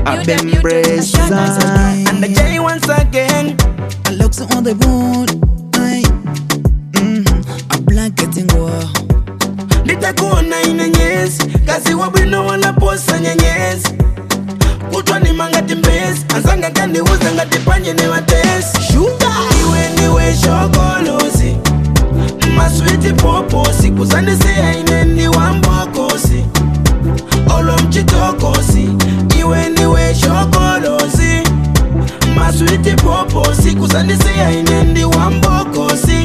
abembreza And the J once again. Alex on the board Aye. Mhm. A blanket ngoa nditakuona ine nyezi kazi wabwino walaposa nyenyezi kutwa ni mangati mbezi anzanga kandiuza ngati panye ni watesi shuga iwe ndiwe shokolosi maswiti poposi kuzandisiya ine ndi wambokosi olo mchitokosi iwe ndiwe shokolosi maswiti poposi kuzandisiya ine ndi wambokosi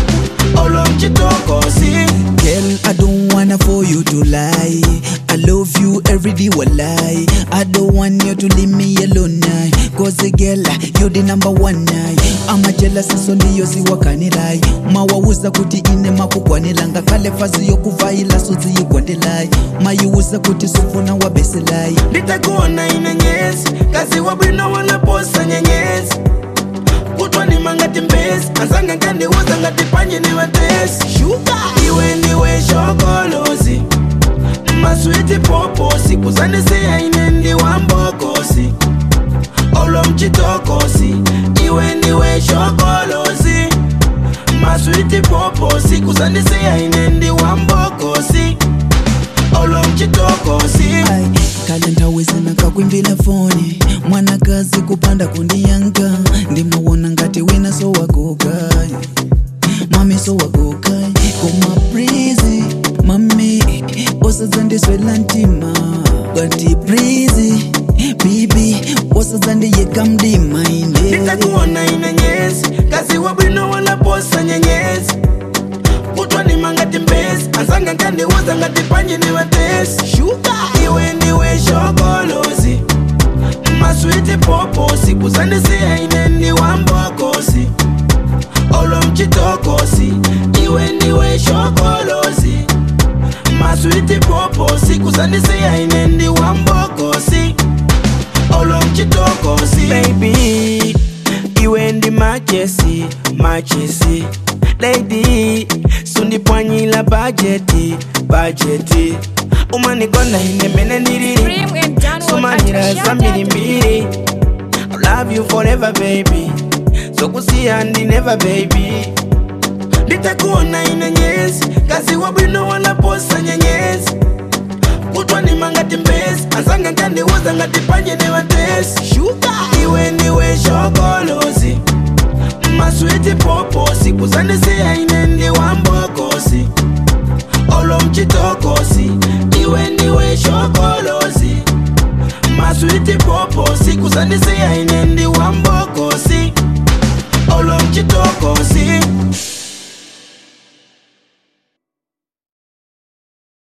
olo mchitokosi Girl, I don't wanna for you to lie. I love you every day, lie. I don't want you to leave me alone now. Cause girl, you the number one now. I'm a jealous so ndiyo siwakanilai mawauza kuti ine makukwanilanga kale fazi yokuvaila sodziyigwandelai mayiuza kuti sufuna wabeselai nditakuona ine nyezi kazi wabwino walaposa nyenyezi kutwa ni mangati mbezi anzanga nkandiuza ngati panye ni watesi shuga iwe ndiwe shokolosi maswiti poposi kuzandisiya ine ndi wambokosi olo mchitokosi iwe ndiwe shokolosi maswiti poposi kuzandisiya ine ndi wambokosi olo mchitokosi Ai, kale ntawezena kakwimbila foni mwanakazi kupanda kundiyanka ndimawona ngati wina sowagoka mami sowagoka koma prizi mami osadzandiswela ntima ngati prizi bibi osadzandiyeka mdima ine nditakuona ine nyezi kazi wabwino walaposa nyenyezi kutwa ni mangati mbezi anzanga nkandiuza ngati panye ni watesi shuga iwe ndiwe shokolosi maswiti poposi kuzandisiya ine ndi wambokosi olo mchitokosi iwe ndiwe shokolosi maswiti poposi kuzandisiya ine ndi wambokosi olo mchitokosi baby iwe ndi machesi machesi lady sundipwanyila bajeti bajeti umanikonda ine mene ndilili Stream and download sumanira at za mbirimbiri I love you forever baby sokusiya ndi never baby nditakuona ine nyezi kazi wabwino walaposa nyenyezi kutwa ni mangati mbezi anzanga nkandiuza ngati panye ni watesi shuga iwe ndiwe shokolosi maswiti poposi kuzandisiya ine ndi wambokosi olo mchitokosi iwe ndiwe shokolosi maswiti poposi kuzandisiya ine ndi wambokosi olo mchitokosi